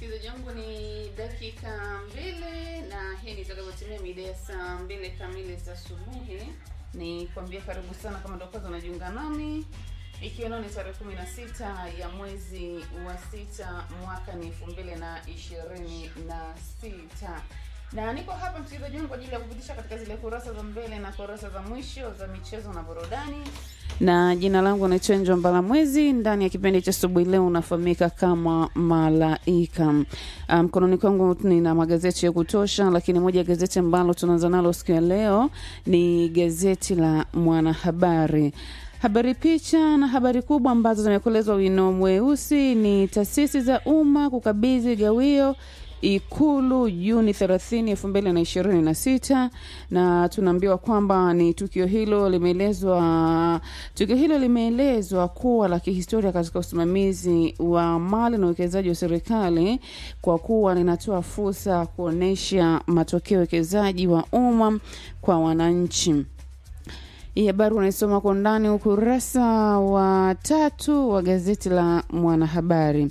msikilizaji wangu ni dakika mbili na hii nitakavyotimia mida ya saa mbili kamili za asubuhi ni kuambia karibu sana kama ndo kwanza unajiunga nami ikiwa leo ni tarehe kumi na sita ya mwezi wa sita mwaka ni elfu mbili na ishirini na sita na niko hapa msikilizaji wangu kwa ajili ya kupitisha katika zile kurasa za mbele na kurasa za mwisho za michezo na burudani na jina langu ni Chenjo Mbalamwezi. Ndani ya kipindi cha asubuhi leo unafahamika kama Malaika. Mkononi um, kwangu nina magazeti ya kutosha, lakini moja ya gazeti ambalo tunaanza nalo siku ya leo ni gazeti la Mwanahabari. Habari picha na habari kubwa ambazo zimekolezwa wino mweusi ni taasisi za umma kukabidhi gawio Ikulu Juni 30, 2026 na tunaambiwa kwamba ni tukio hilo limeelezwa tukio hilo limeelezwa kuwa la kihistoria katika usimamizi wa mali na uwekezaji wa serikali kwa kuwa linatoa fursa kuonesha matokeo ya uwekezaji wa umma kwa wananchi. Hii habari unaisoma kwa undani ukurasa wa tatu wa gazeti la Mwanahabari.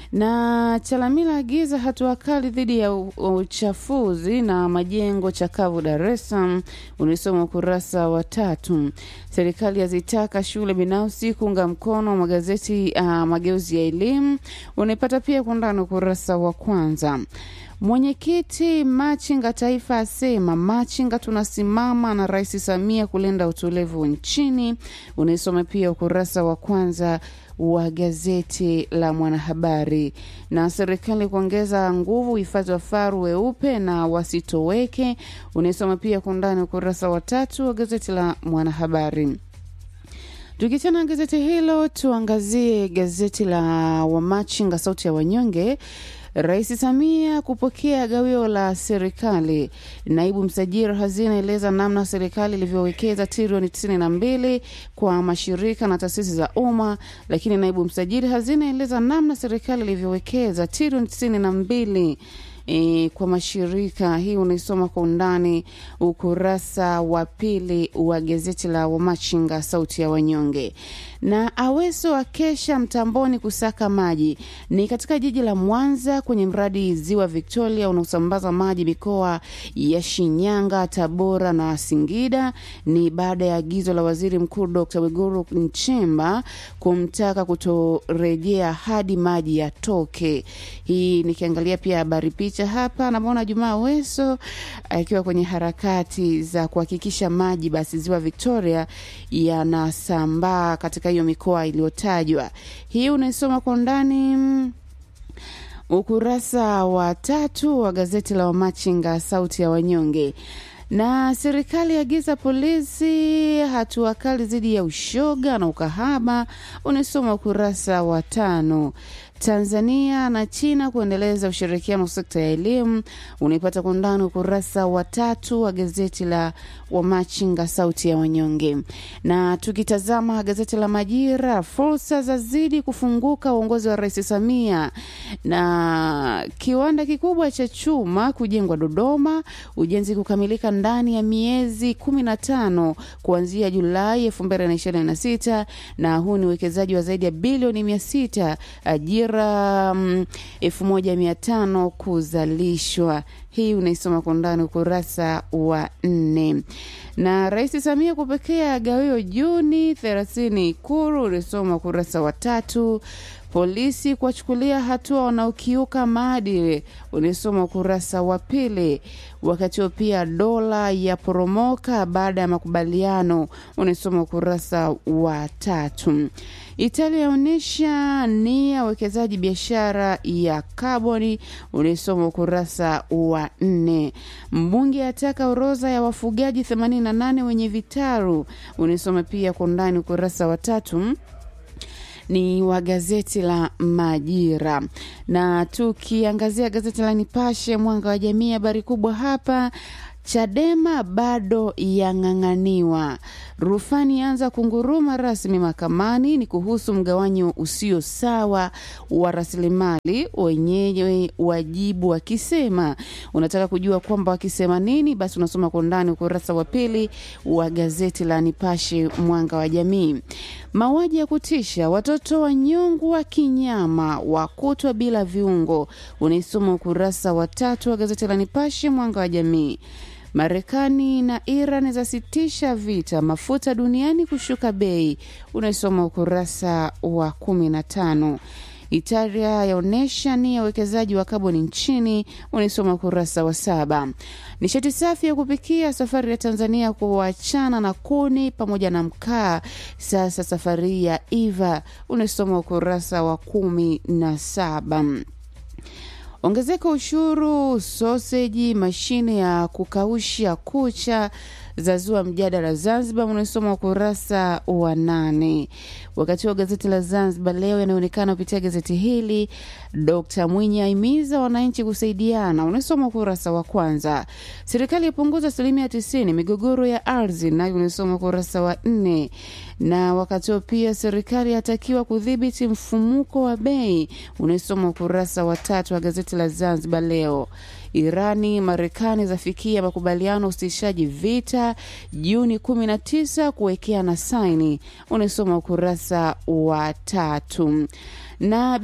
Na Chalamila agiza hatua kali dhidi ya uchafuzi na majengo chakavu Dar es Salaam, unaisoma ukurasa wa tatu. Serikali yazitaka shule binafsi kuunga mkono magazeti uh, mageuzi ya elimu, unaipata pia kwa undani ukurasa wa kwanza. Mwenyekiti Machinga Taifa asema Machinga tunasimama na Rais Samia kulinda utulivu nchini. Unaisoma pia ukurasa wa kwanza wa gazeti la Mwanahabari. Na serikali kuongeza nguvu uhifadhi wa faru weupe na wasitoweke. Unaisoma pia kwa undani ukurasa wa tatu wa gazeti la Mwanahabari. Tukichana gazeti hilo, tuangazie gazeti la Wamachinga Sauti ya Wanyonge. Rais Samia kupokea gawio la serikali. Naibu msajili hazina eleza namna serikali ilivyowekeza trilioni tisini na mbili kwa mashirika na taasisi za umma, lakini naibu msajili hazina eleza namna serikali ilivyowekeza trilioni tisini na mbili E, kwa mashirika hii unaisoma kwa undani ukurasa wa pili wa gazeti la Wamachinga sauti ya wanyonge. Na Aweso akesha mtamboni kusaka maji ni katika jiji la Mwanza kwenye mradi ziwa Victoria unaosambaza maji mikoa ya Shinyanga, Tabora na Singida. Ni baada ya agizo la waziri mkuu Dr. Mwigulu Nchemba kumtaka kutorejea hadi maji yatoke. Hii nikiangalia pia habari picha hapa namwona Jumaa Aweso akiwa kwenye harakati za kuhakikisha maji basi ziwa Victoria yanasambaa katika hiyo mikoa iliyotajwa. Hii unaisoma kwa undani ukurasa wa tatu wa gazeti la Wamachinga sauti ya wanyonge na serikali agiza polisi hatua kali dhidi ya ushoga na ukahaba, unisoma ukurasa wa tano. Tanzania na China kuendeleza ushirikiano sekta ya elimu, unaipata kwa undani ukurasa wa tatu wa gazeti la Wamachinga sauti ya wanyonge. Na tukitazama gazeti la Majira, fursa za zidi kufunguka uongozi wa Rais Samia, na kiwanda kikubwa cha chuma kujengwa Dodoma, ujenzi kukamilika ndani ya miezi kumi na tano kuanzia Julai elfu mbili na ishirini na sita na huu ni uwekezaji wa zaidi ya bilioni mia sita ajira elfu moja mia tano kuzalishwa. Hii unaisoma kwa undani ukurasa wa nne. Na Rais Samia kupokea gawio Juni thelathini Ikulu, unaisoma ukurasa wa tatu. Polisi kuwachukulia hatua wanaokiuka maadili, unaisoma ukurasa wa pili. Wakati huo pia dola ya poromoka baada ya makubaliano, unaisoma ukurasa wa tatu. Italia yaonyesha nia uwekezaji biashara ya kaboni, unaisoma ukurasa wa nne. Mbunge ataka orodha ya wafugaji 88 wenye vitaru, unaisoma pia kwa undani ukurasa wa tatu ni wa gazeti la Majira. Na tukiangazia gazeti la Nipashe mwanga wa jamii, habari kubwa hapa Chadema bado yang'ang'aniwa. Rufani anza kunguruma rasmi mahakamani. Ni kuhusu mgawanyo usio sawa wa rasilimali, wenyewe wajibu wakisema. Unataka kujua kwamba wakisema nini? Basi unasoma kwa undani ukurasa wa pili wa gazeti la Nipashe Mwanga wa Jamii. Mauaji ya kutisha, watoto wanyongwa kinyama, wakutwa bila viungo. Unaisoma ukurasa wa tatu wa gazeti la Nipashe Mwanga wa Jamii. Marekani na Iran zasitisha vita, mafuta duniani kushuka bei. Unaisoma ukurasa wa kumi na tano. Italia yaonyesha nia ya uwekezaji wa kaboni nchini. Unaisoma ukurasa wa saba. Nishati safi ya kupikia, safari ya Tanzania kuachana na kuni pamoja na mkaa. Sasa safari ya Iva. Unaisoma ukurasa wa kumi na saba. Ongezeko ushuru soseji, mashine ya kukausha kucha zazua mjadala Zanzibar, unasoma ukurasa wa nane. Wakati wa gazeti la Zanzibar Leo yanaonekana kupitia gazeti hili, Dkt Mwinyi aimiza wananchi kusaidiana, unasoma ukurasa wa kwanza. Serikali yapunguza asilimia tisini migogoro ya ardhi, nayo unasoma ukurasa wa nne. Na wakati huo pia serikali yatakiwa kudhibiti mfumuko wa bei, unasoma ukurasa wa tatu wa gazeti la Zanzibar Leo. Irani Marekani zafikia makubaliano usitishaji vita Juni 19 kuwekeana saini, unasoma ukurasa wa tatu. Na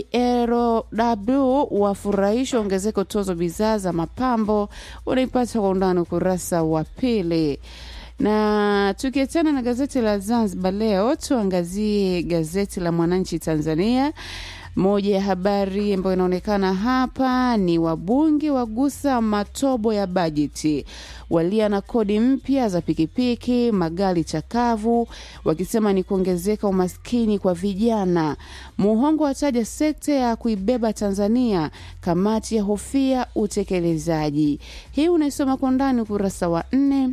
BLW wafurahisha ongezeko tozo bidhaa za mapambo, unaipata kwa undani ukurasa wa pili na tukiachana na gazeti la Zanzibar Leo, tuangazie gazeti la Mwananchi Tanzania. Moja ya habari ambayo inaonekana hapa ni wabunge wagusa matobo ya bajeti, walia na kodi mpya za pikipiki, magari chakavu, wakisema ni kuongezeka umaskini kwa vijana. Muhongo wataja sekta ya kuibeba Tanzania, kamati ya hofia utekelezaji. Hii unaisoma kwa ndani ukurasa wa nne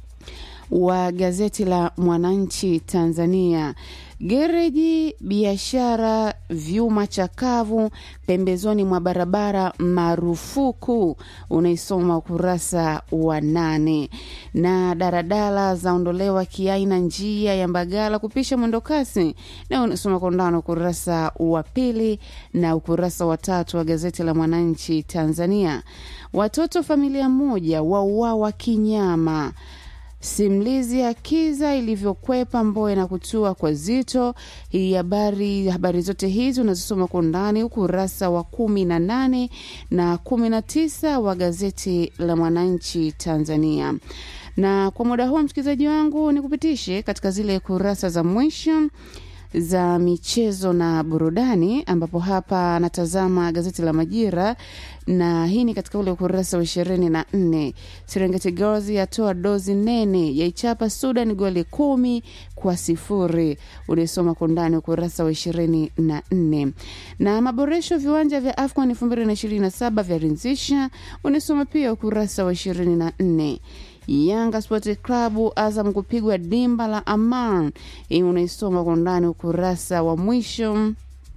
wa gazeti la Mwananchi Tanzania. Gereji, biashara, vyuma chakavu pembezoni mwa barabara marufuku, unaisoma ukurasa wa nane. Na daradala zaondolewa kiaina njia ya Mbagala kupisha mwendokasi, na unasoma kwa undani ukurasa wa pili na ukurasa wa tatu wa gazeti la Mwananchi Tanzania. Watoto familia moja wauawa kinyama Simulizi ya Kiza ilivyokwepa Mbowe na kutua kwa Zito. Hii habari habari zote hizi unazisoma kwa undani ukurasa wa kumi na nane na kumi na tisa wa gazeti la Mwananchi Tanzania. Na kwa muda huo, msikilizaji wangu, ni kupitishe katika zile kurasa za mwisho za michezo na burudani, ambapo hapa anatazama gazeti la Majira na hii ni katika ule ukurasa wa ishirini na nne. Serengeti Girls yatoa dozi nene yaichapa Sudan goli kumi kwa sifuri. Unaisoma kwa undani ukurasa wa ishirini na nne. Na maboresho viwanja vya AFCON elfu mbili na ishirini na saba vyarinzisha. Unaisoma pia ukurasa wa ishirini na nne. Yanga Sport Club Azam kupigwa dimba la Aman. Hii unaisoma kwa undani ukurasa wa mwisho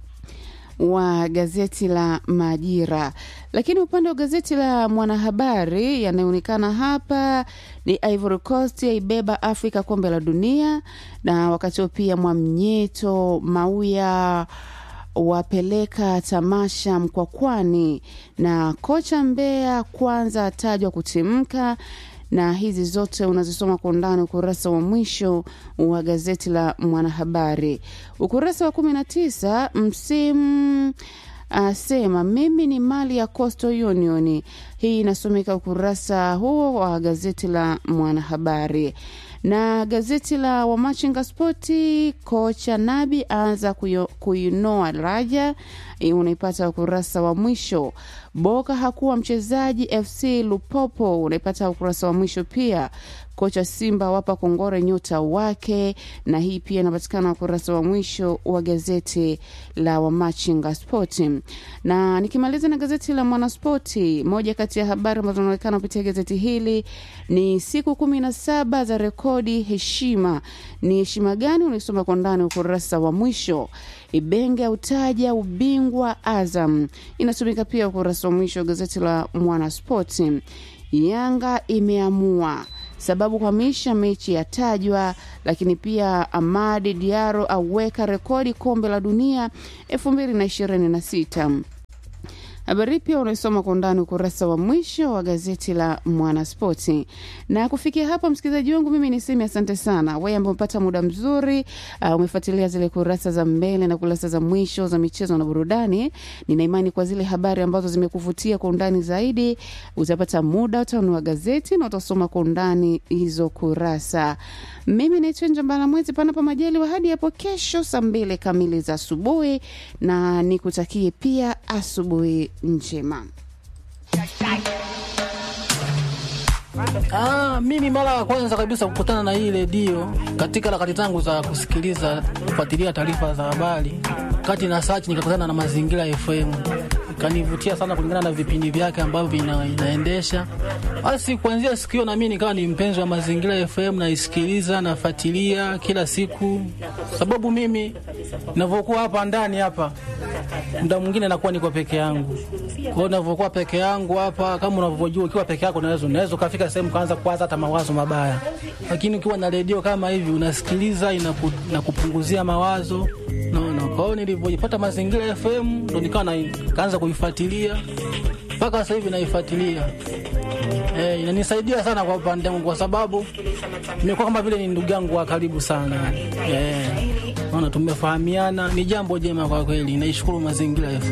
wa gazeti la Majira. Lakini upande wa gazeti la Mwanahabari yanayoonekana hapa ni Ivory Coast yaibeba Afrika kombe la dunia, na wakati huo pia Mwamnyeto Mauya wapeleka tamasha Mkwakwani, na kocha Mbeya kwanza atajwa kutimka na hizi zote unazisoma kwa undani ukurasa wa mwisho wa gazeti la Mwanahabari, ukurasa wa kumi na tisa. Msimu asema mimi ni mali ya Coastal Union. Hii inasomeka ukurasa huo wa gazeti la Mwanahabari na gazeti la Wamachinga Spoti, kocha Nabi aanza kuinoa Raja. Unaipata ukurasa wa mwisho. Boka hakuwa mchezaji FC Lupopo, unaipata ukurasa wa mwisho pia. Kocha Simba wapa kongore nyota wake, na hii pia inapatikana ukurasa wa mwisho wa gazeti la Wamachinga Spoti. Na nikimaliza na gazeti la Mwanaspoti, moja kati ya habari ambazo zinaonekana kupitia gazeti hili ni siku kumi na saba za rekodi heshima. Ni heshima gani? Unaisoma kwa ndani ukurasa wa mwisho. Ibenge utaja ubingwa Azam, inatumika pia ukurasa wa mwisho wa gazeti la Mwanaspoti. Yanga imeamua sababu kuhamisha mechi ya tajwa, lakini pia Amadi Diaro aweka rekodi kombe la dunia 2026. Habari pia unaisoma kwa undani ukurasa wa mwisho wa gazeti la Mwanaspoti. Na kufikia hapa, msikilizaji wangu, mimi niseme asante sana wewe ambao umepata muda mzuri, uh, umefuatilia zile kurasa za mbele na kurasa za mwisho za michezo na burudani. Nina imani kwa zile habari ambazo zimekuvutia kwa undani zaidi, utapata muda utanunua gazeti na utasoma kwa undani hizo kurasa. Mimi naitwa Njambala Mwezi, panapo majaliwa, hadi hapo kesho saa mbili kamili za asubuhi, na nikutakie pia asubuhi njema. Ah, mimi mara ya kwanza kabisa kukutana na hii redio katika harakati zangu za kusikiliza kufuatilia taarifa za habari, kati na search nikakutana na Mazingira FM, ikanivutia sana kulingana na vipindi vyake ambavyo ina, inaendesha. Basi kuanzia siku hiyo na mimi nikawa ni mpenzi wa Mazingira FM, naisikiliza nafuatilia kila siku, sababu mimi ninavyokuwa hapa ndani hapa muda mwingine nakuwa niko peke yangu. Kwa hiyo ninavyokuwa peke yangu hapa, kama unavyojua, ukiwa peke yako unaweza unaweza ukafika sehemu kaanza kuwaza hata mawazo mabaya, lakini ukiwa na redio kama hivi unasikiliza, inaku, inakupunguzia mawazo naona. Kwa hiyo nilivyojipata Mazingira FM ndo nikawa na- kaanza kuifuatilia mpaka sasa hivi naifuatilia. Eh, inanisaidia sana kwa upande wangu kwa sababu nimekuwa kama vile ni ndugu yangu wa karibu sana. Eh, naona tumefahamiana, ni jambo jema kwa kweli. Naishukuru Mazingira FM.